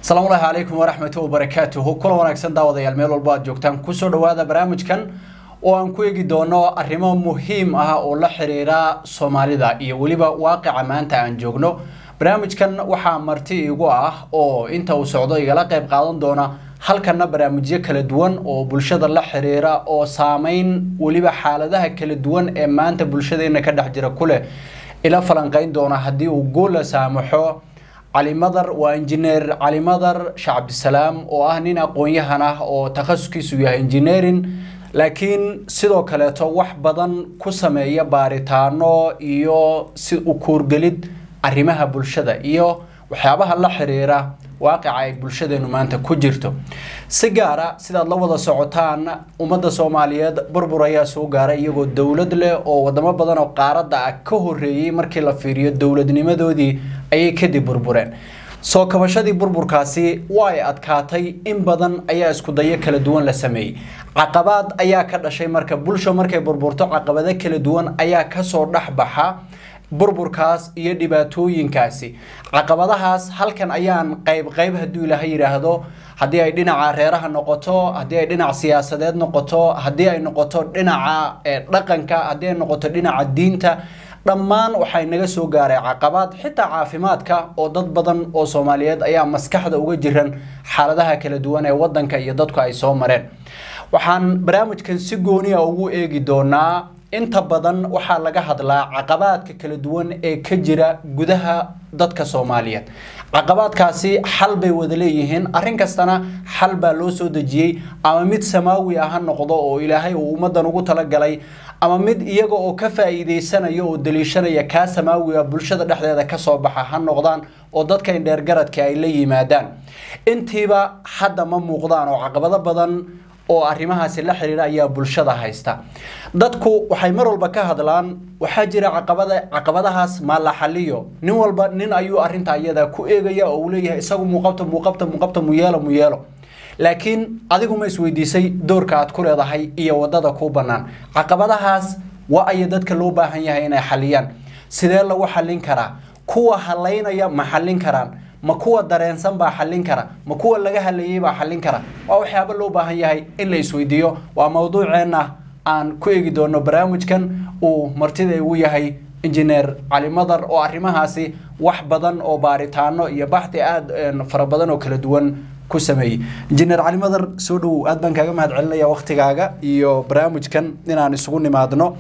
asalaamu llaahi calaykum waraxmatu wabarakaatuhu kula wanaagsan daawadayaal meel walbo aad joogtaan kusoo dhawaada barnaamijkan oo aan ku eegi doono arrimo muhiim ah oo la xiriira soomaalida iyo weliba waaqica maanta aan joogno barnaamijkan waxaa marti igu ah oo inta uu socdo igala qayb qaadan doona halkana barnaamijyo kala duwan oo bulshada la xiriira oo saameyn weliba xaaladaha kala duwan ee maanta bulshadeena ka dhex jira kuleh ila falanqeyn doona haddii uu gool la saamaxo cali madar waa injineer cali madar shacabdisalaam oo ah nin aqoon-yahan ah oo takhasuskiisu yahay engineering laakiin sidoo kaleeto wax badan ku sameeya baaritaano iyo si u kuurgelid arrimaha bulshada iyo waxyaabaha la xiriira waaqica ay bulshadeenu maanta ku jirto si gaara sidaad la wada socotaan ummadda soomaaliyeed burbur ayaa soo gaaray iyagoo dowlad leh oo wadamo badan oo qaaradda ah ka horreeyey markii la fiiriyo dowladnimadoodii ayay kadib burbureen soo kabashadii burburkaasi waa ay adkaatay in badan ayaa iskudayo kala duwan la sameeyey caqabaad ayaa ka dhashay marka bulsho markay burburto caqabado kala duwan ayaa kasoo dhexbaxa burburkaas iyo dhibaatooyinkaasi caqabadahaas halkan ayaan qayb qayb hadduu ilaaha yidhaahdo haddii ay dhinaca reeraha noqoto haddii ay dhinac siyaasadeed noqoto haddii ay noqoto dhinaca dhaqanka haddii ay noqoto dhinaca diinta dhammaan waxay naga soo gaaray caqabaad xitaa caafimaadka oo dad badan oo soomaaliyeed ayaa maskaxda uga jiran xaaladaha kala duwan ee wadanka iyo dadku ay soo mareen waxaan barnaamijkan si gooniya ugu eegi doonaa inta badan waxaa laga hadlaa caqabaadka kala duwan ee ka jira gudaha dadka soomaaliyeed caqabaadkaasi xal bay wada leeyihiin arrin kastana xal baa loo soo dejiyey ama mid samaawi ah ha noqdo oo ilaahay uu ummadan ugu talagalay ama mid iyaga oo ka faa'iidaysanaya oo daliishanaya kaa samaawiga bulshada dhexdeeda kasoo baxa ha noqdaan oo dadka indheergaradka ay la yimaadaan intiiba hadda ma muuqdaan oo caqabado badan oo arrimahaasi la xiriira ayaa bulshada haysta dadku waxay mar walba ka hadlaan waxaa jira caqabada caqabadahaas maa la xaliyo nin walba nin ayuu arrinta iyada ku eegaya oo uu leeyahay isagu muuqabta muuqabta muuqabta muyeelo muyeelo laakiin adigu ma isweydiisay doorka aad ku leedahay iyo wadada kuu bannaan caqabadahaas waa aya dadka loo baahan yahay inay xaliyaan sidee lagu xallin karaa kuwa halaynaya ma xallin karaan ma kuwa dareensan baa xallin kara ma kuwa laga hadlayay baa xallin kara waa waxyaaba loo baahan yahay in la isweydiiyo waa mowduuceenna aan ku eegi doono barnaamijkan uu martida igu yahay injineer cali madar oo arrimahaasi wax badan oo baaritaano iyo baxdi aada fara badan oo kala duwan ku sameeyey injineer cali madar soo dhowow aad baan kaaga mahad celinaya waktigaaga iyo barnaamijkan inaan isugu nimaadno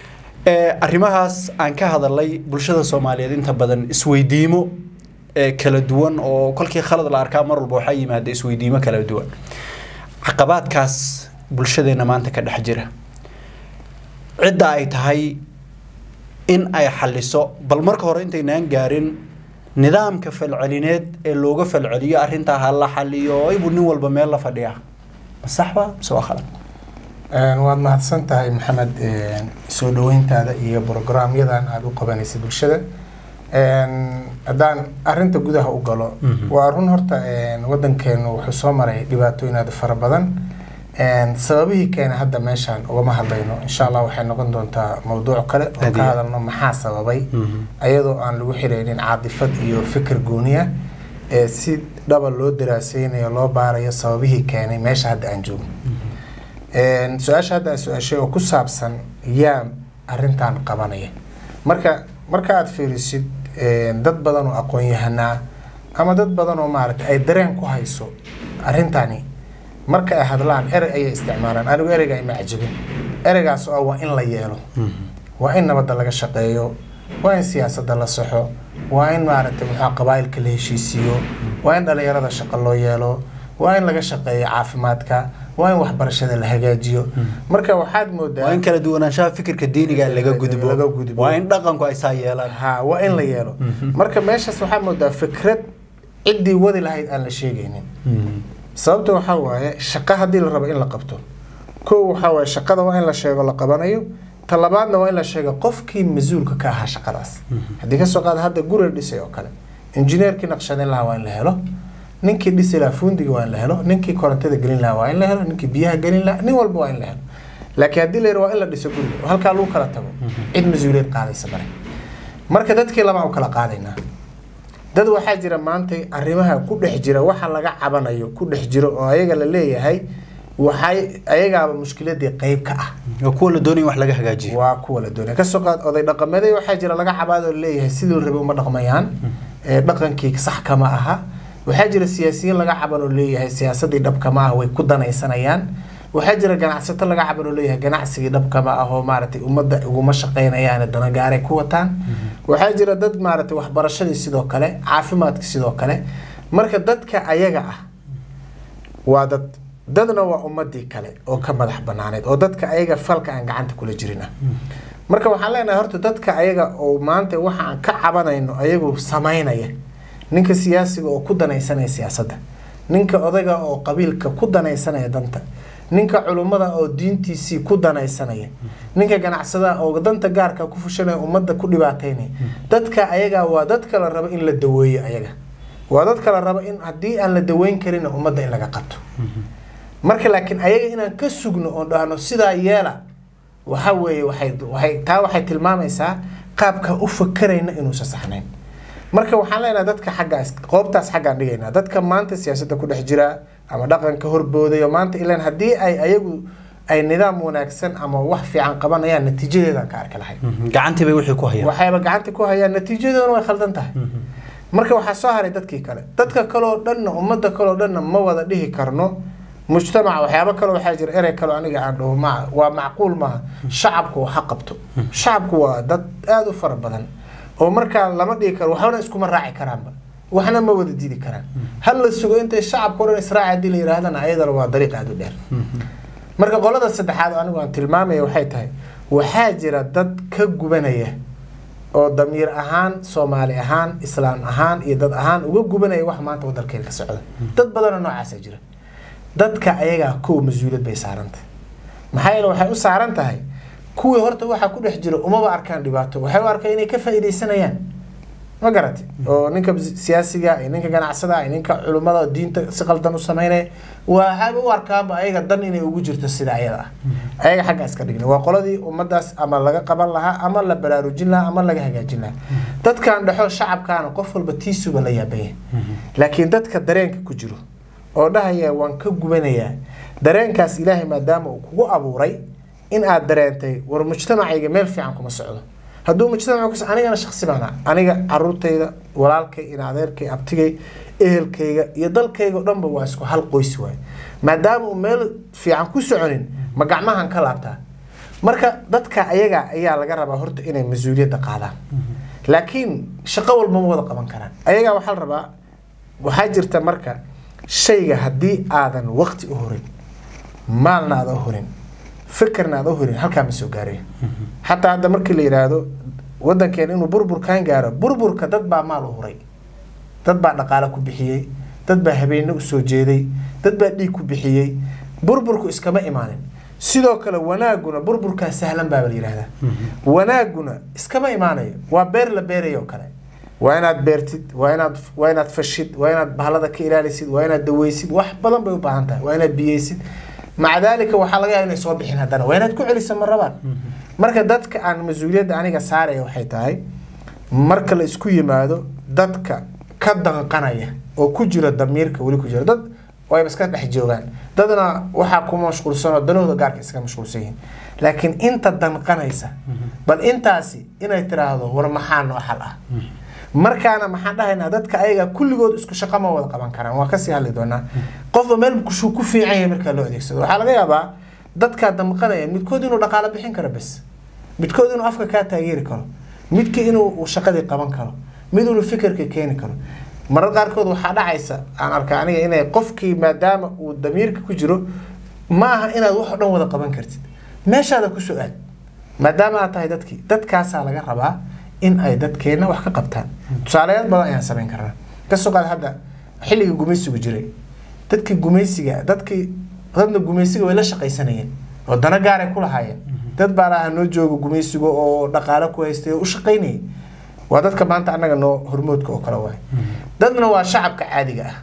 arrimahaas aan ka hadalay bulshada soomaaliyeed inta badan isweydiimo kala duwan oo kolkii khalad la arkaa mar walba waxaa yimaada isweydiimo kala duwan caqabaadkaas bulshadeena maanta ka dhex jira cidda ay tahay in ay xaliso bal marka hore intaynaan gaarin nidaamka falcelineed ee looga falceliyo arrintaa ha la xaliyo ibuu nin walba meel la fadhiya ma saxba mise waa khalad waad mahadsan tahay maxamed soo dhaweyntaada iyo brograamyadan aada u qabanaysa bulshada haddaan arinta gudaha u galo waa run horta wadankeenu wuxuu soo maray dhibaatooyin aada fara badan sababihii keena hadda meeshaan ugama hadlayno insha allah waxay noqon doontaa mawduuc kale oo ka hadalno maxaa sababay ayadoo aan lagu xireynin caadifad iyo fikir gooniya ee si dhaba loo daraaseynayo loo baarayo sababihii keenay meesha hadda aan joogno su-aasha hadda su-aashay oo ku saabsan yaa arintan qabanaya marka marka aada fiirisid dad badan oo aqoon-yahanaa ama dad badan oo maaragta ay dareen ku hayso arrintani marka ay hadlaan erey ayay isticmaalaan anigu ereyga ima cajabin ereygaas oo waa in la yeelo waa in nabadda laga shaqeeyo waa in siyaasadda la saxo waa in maaragtay muxua qabaa'ilka la heshiisiiyo waa in dhalinyarada shaqo loo yeelo waa in laga shaqeeyo caafimaadka waa in waxbarashada la hagaajiyo marka waxaad moodaa waa in kala duwanaanshaha fikirka diiniga laga gudbo laga gudbo. waa in dhaqanku ay saa yeelaan ha waa in la yeelo marka meeshaas waxaad moodaa fikrad ciddii wadi lahayd aan la sheegaynin sababta waxaa waaye shaqo haddii la rabo in la qabto kow waxaa waaye shaqada waa in la sheego la qabanayo ta labaadna waa in la sheego qofkii mas-uulka ka ahaa shaqadaas haddii kasoo qaada hadda guri la dhisay oo kale injineerkii naqshadin lahaa waa in la helo ninkii dhisi lahaa fundiga waa in la helo ninkii korontada gelin lahaa waa in la helo ninkii biyaha gelin lahaa nin walba waa in la helo laakiin haddii la yidhi waa in la dhiso guriga oo halkaa lagu kala tago cid mas-uuliyad qaadaysa mare marka dadkii labaa u kala qaadaynaa dad waxaa jira maanta arrimaha ku dhex jira waxa laga cabanayo ku dhex jiro oo ayaga la leeyahay waxay ayagaaba mushkiladii qeyb ka ah waa kuwa la doonaya wax laga hagaajiyo waa kuwa la doonaya kasoo qaad oday dhaqameeday waxaa jira laga cabaado leeyahay sidii rabe uma dhaqmayaan ee dhaqankii sax kama aha waxaa jira siyaasiyiin laga caban oo leeyahay siyaasadii dhab kama ah way ku danaysanayaan waxaa jira ganacsato laga caban oo leeyahay ganacsigii dhab kama ah oo maaragtay ummadda uguma shaqaynayaan danagaaray ku wataan waxaa jira dad maaragtay waxbarashadii sidoo kale caafimaadkii sidoo kale marka dadka ayaga ah waa dad dadna waa ummadii kale oo ka madax banaaneed oo dadka ayaga falka aan gacanta kula jirin ah marka waxaan leenahay horta dadka ayaga oo maanta waxa aan ka cabanayno ayagu samaynaya ninka siyaasiga oo ku danaysanaya siyaasadda ninka odayga oo qabiilka ku danaysanaya danta ninka culummada oo diintiisii ku danaysanaya ninka ganacsada oo danta gaarka ku fushanaya ummadda ku dhibaataynaya dadka ayaga waa dadka la rabo in la daweeyo ayaga waa dadka la rabo in haddii aan la daweyn karin ummadda in laga qabto marka laakiin ayaga inaan ka sugno oon dhahno sidaa yeela waxa weeye waxay waxay taa waxay tilmaamaysaa qaabka u fakerayna inuusan saxnayn marka waxaan leenahay dadka xaggaas qoobtaas xaggaan dhigaynaa dadka maanta siyaasadda ku dhex jira ama dhaqanka horboodayo maanta ilaan haddii ay ayagu ay nidaam wanaagsan ama wax fiican qabanayaan natiijadeedaan ka arki lahay gacantii bay wixii ku hayaan waxayba gacanta ku hayaan natiijadoona way khaldan tahay marka waxaa soo haray dadkii kale dadka kaleoo dhanna ummadda kaleoo dhanna ma wada dhihi karno mujtamaca waxyaabo kale waxaa jira erey kale aniga aan dhaho ma waa macquul maaha shacabku waxa qabto shacabku waa dad aada u fara badan oo markaa lama dhihi karo waxbana iskuma raaci karaanba waxna ma wada diidi karaan hal la sugo intay shacabka o dhan israaci haddii la yidhaahdana ayadana waa dariiq aada u dheer marka qolada saddexaad oo anigu aan tilmaamaya waxay tahay waxaa jira dad ka gubanaya oo damiir ahaan soomaali ahaan islaam ahaan iyo dad ahaan uga gubanaya wax maanta wadalkeena ka socda dad badanoo noocaasa jira dadka ayagaa kow mas-uuliyad bay saaran tahay maxaa yeele waxay u saaran tahay kuwii horta waxaa ku dhex jira umaba arkaan dhibaato waxay u arkaan inay ka faa'iidaysanayaan ma garati oo ninka siyaasiga iyo ninka ganacsada iyo ninka culummada diinta si qaldan u sameynaya waxaaba u arkaanba ayaga dan inay ugu jirto sida ayada ah ayaga xagga iska dhigna waa qoladii ummadaas ama laga qaban lahaa ama la baraarujin lahaa ama laga hagaajin lahaa dadkan dhexo shacabkaana qof walba tiisuba la yaabanya laakiin dadka dareenka ku jiro oo dhahaya waan ka gubanayaa dareenkaas ilaahay maadaama uu kugu abuuray in aad dareentay war mujtamacayga meel fiican kuma socdo hadduu mujtamac kus anigana shaksi baana aniga caruurtayda walaalkay in adeerkay abtigay ehelkayga iyo dalkayga o dhanba waa isku hal qoys waay maadaama uu meel fiican ku soconin ma gacmahan ka laabtaa marka dadka ayaga ayaa laga rabaa horta inay mas-uuliyadda qaadaan laakiin shaqo walba ma wada qaban karaan ayagaa waxaa la rabaa waxaa jirta marka shayga haddii aadan waqti u horin maalna aada u horin fikirna aada u horin halkaa ma soo gaarayo xataa hadda markii la yidhaahdo wadankeena inuu burburkan gaaro burburka dad baa maal u huray dad baa dhaqaale ku bixiyey dad baa habeenne usoo jeeday dad baa dhiig ku bixiyey burburku iskama imaanin sidoo kale wanaaguna burburkaa sahlan baaba la yidhahdaa wanaaguna iskama imaanayo waa beer la beerayo kale waa inaad beertid waa inaad waa inaad fashid waa inaad bahalada ka ilaalisid waa inaad daweysid wax badan bay u baahan tahay waa inaad biyeysid maca daalika waxaa laga yaaba inay soo bixin haddana waa inaad ku celiso ma rabaan marka dadka aan mas-uuliyadda aniga saaraya waxay tahay marka la isku yimaado dadka ka danqanaya oo ku jira damiirka weli ku jira dad wayba iska dhex joogaan dadna waxaa ku mashquulsanoo danahooda gaarka iska mashquulsan yihiin laakiin inta danqanaysa bal intaasi inay tiraahdo war maxaa noo xal ah markaana maxaan dhahaynaa dadka ayaga kulligood isku shaqo ma wada qaban karaan waa kasii hadli doonaa qofba meel kushuu ku fiican yahay markaa loo adeegsado waxaa laga yaabaa dadkaa damqanaya midkood inuu dhaqaalo bixin karo bes midkood inuu afka kaa taageeri karo midka inuu shaqadii qaban karo mid inuu fikirka keeni karo marar qaarkood waxaa dhacaysa aan arkaa aniga inay qofkii maadaama uu damiirka ku jiro ma aha inaad wax o dhan wada qaban kartid meeshaada kusoo aad maadaama aad tahay dadkii dadkaasaa laga rabaa in ay dadkeena wax ka qabtaan tusaalayaal badan ayaan samayn karnaa kasoo qaad hadda xilligii gumaysigu jiray dadkii gumaysiga dadkii dadna gumaysiga way la shaqaysanayeen oo dana gaaray ku lahaayeen dad baa lahaa noo jooga gumaysiga oo dhaqaalo ku haystay oo u shaqaynayay waa dadka maanta annaga noo hormoodka oo kale waay dadna waa shacabka caadiga ah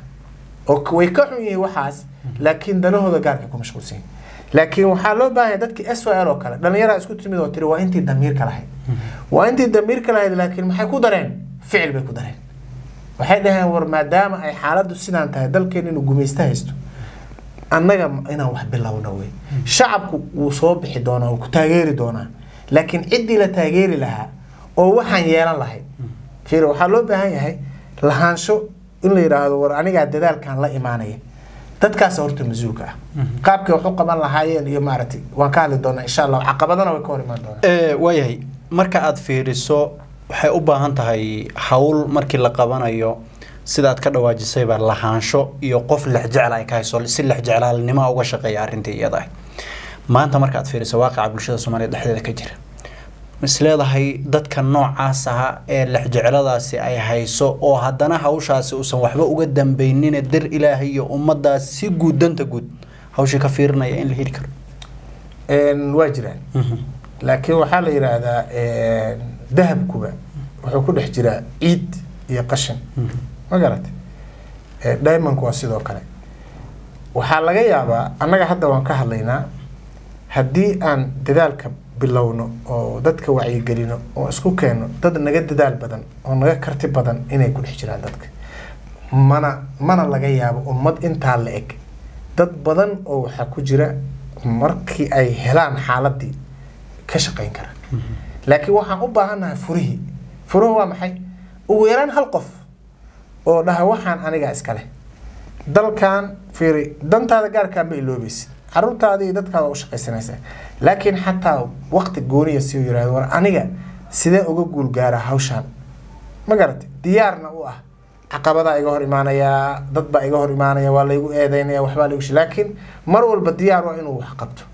oo way ka xun yihiin waxaas laakiin danahooda gaarka ku mashquulsan yihin laakiin waxaa loo baahanya dadkii s o l oo kale dhallinyaraa isku timid oo tiri waa intii damiirka lahayd waa intii damiirka lahayd laakiin maxay ku dareen ficil bay ku dareen waxay dhaheen war maadaama ay xaaladdu sidaan tahay dalkeena inuu gumaysta haysto annaga inaan wax bilowno wey shacabku wuu soo bixi doonaa wuu ku taageeri doonaa laakiin ciddii la taageeri lahaa oo waxaan yeelan lahayd fiir waxaa loo baahan yahay lahaansho in la yidhaahdo war anigaa dadaalkan la imaanaya dadkaas horta mas-uulka ah qaabkay wax u qaban lahaayeen iyo maaragtay waan ka hadli doonaa insha allah caqabadana way ka hor imaan doonaa waayahay marka aada fiiriso waxay u baahan tahay hawl markii la qabanayo sidaad ka dhawaajisayba lahaansho iyo qof lexjecel ay ka hayso si lexjeclaalnimo uga shaqeeya arrintii iyada ah maanta marka aad fiiriso waaqica bulshada soomaaliya dhexdeeda ka jira is leedahay dadka noocaas aha ee lexjecladaasi ay hayso oo haddana hawshaasi uusan waxba uga dambeynine dir ilaahay iyo ummadaas si guud danta guud hawshii ka fiirinaya in la heli karo waa jiraan laakiin waxaa la yidhaahdaa dahabkuba wuxuu ku dhex jiraa ciid iyo qashin ma garatay diamondku waa sidoo kale waxaa laga yaabaa annaga hadda waan ka hadlaynaa haddii aan dadaalka bilowno oo dadka wacyigelino oo isku keenno dad naga dadaal badan oo naga karti badan inay ku dhex jiraan dadka mana mana laga yaabo ummad intaa la eg dad badan oo waxaa ku jira markii ay helaan xaaladii ka shaqayn kara laakiin waxaan u baahannahay furihii furuhu waa maxay ugu yaraan hal qof oo dhaha waxaan anigaa iska leh dalkan fiiri dantaada gaarkaa ma iloobaysid caruurtaada iyo dadkaada u shaqaysanaysaa laakiin xataa waqti gooniya si uu yirahdo war aniga sidee uga guul gaara hawshaan ma garatay diyaarna u ah caqabadaa iga hor imaanayaa dad baa iga hor imaanaya waa laygu eedeynaya waxbaa laygu shi laakiin mar walba diyaar waa inuu wax qabto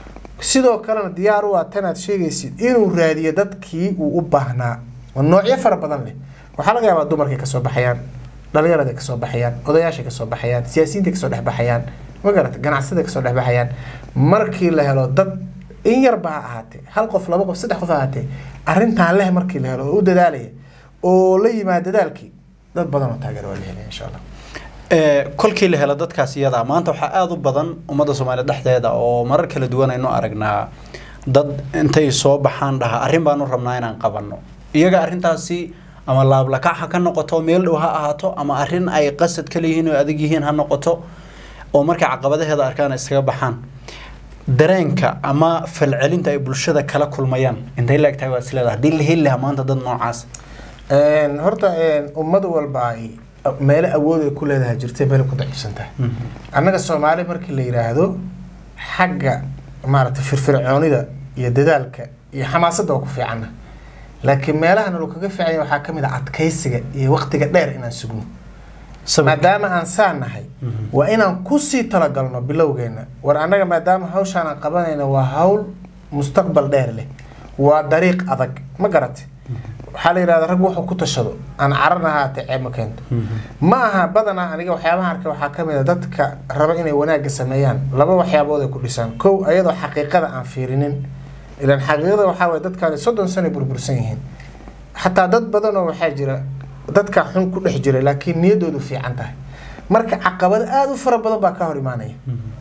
sidoo kalena diyaar u ah tanaad sheegaysid inuu raadiyo dadkii uu u baahnaa oo noocyo fara badan leh waxaa laga yaabaa dumarkay kasoo baxayaan dhalinyarada kasoo baxayaan odayaashay kasoo baxayaan siyaasiyiinta kasoo dhexbaxayaan ma garata ganacsada kasoo dhexbaxayaan markii la helo dad in yarba ha ahaatee hal qof laba qof saddex qof ha ahaatee arrintaan leh markii la helo oo u dadaalaya oo la yimaada dadaalkii dad badan oo taageer waa la helaya insha allah kolkii la helo dadkaas iyada maanta waxaa aada u badan ummadda soomaaliya dhexdeeda oo marar kala duwan aynu aragnaa dad intay soo baxaan dhaha arrin baanu rabnaa inaan qabanno iyaga arrintaasi ama laablakac ha ka noqoto meel dhow ha ahaato ama arrin ay qasad ka leeyihiin oo adag yihiin ha noqoto oo markay caqabadaheeda arkaan ay iskaga baxaan dareenka ama falcelinta ay bulshada kala kulmayaan intay la egtahay waa is leedahay haddii la heli lahaa maanta dad noocaas horta ummad walba ay meelo awood ay ku leedahay jirtay meelo ku daciifsan tahay annaga soomaali markii la yidhaahdo xagga maaragtay firfircoonida iyo dadaalka iyo xamaasadda waa ku fiicanna laakiin meelaha nalo kaga fiicanya waxaa ka mid ah adkaysiga iyo waqtiga dheer inaan sugno maadaama aan saa nahay waa inaan kusii talagalno bilowgeena war annaga maadaama hawshaan aan qabanayno waa hawl mustaqbal dheer leh waa dariiq adag ma garate waxaa la yidhahda rag wuxuu ku tashado aan caran ahaatee ceeb ma keento ma aha badanaa aniga waxyaabaha arka waxaa ka mid a dadka raba inay wanaagga sameeyaan laba waxyaabood ay ku dhisaan kow ayadoo xaqiiqada aan fiirinin ilaan xaqiiqada waxaa waye dadkaani soddon sano burbursan yihiin xataa dad badan oo waxaa jira dadka xun ku dhex jira laakiin niyaddoodu fiican tahay marka caqabado aada u fara badan baa ka hor imaanaya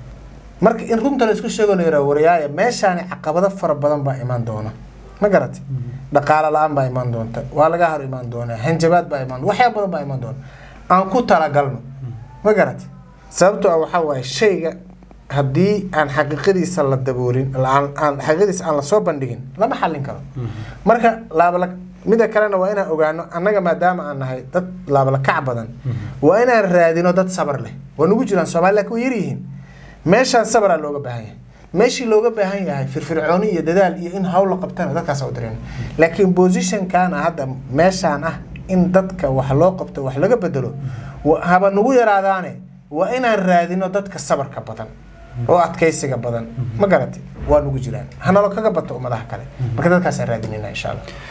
marka in runta la isku sheego la yaraha warayaaya meeshaani caqabado fara badan baa imaan doona ma garati dhaqaalo la-aan baa imaan doonta waa laga hor imaan doonaa hanjabaad baa imaan waxyaa badan baa imaan doona aan ku talagalno ma garati sababtoo ah waxaa waaye shayga haddii aan xaqiiqadiisa la daboolin aan xaqiiqadiisa aan lasoo bandhigin lama xallin karo marka laabala mida kalena waa inaan ogaano annaga maadaama aan nahay dad laabalakac badan waa inaan raadino dad sabar leh waa nagu jiraan soomaali lakin way yaryihiin meeshaan sabraa looga baahan yahay meeshii looga baahan yahay firfircooni iyo dadaal iyo in hawl la qabtana dadkaasa u direen laakiin positionkana hadda meeshaan ah in dadka wax loo qabto wax laga bedelo haba nagu yaraadaane waa inaan raadino dadka sabarka badan oo adkaysiga badan ma garati waa nagu jiraan hanalo kaga bato ummadaha kale marka dadkaasaan raadinayna insha allah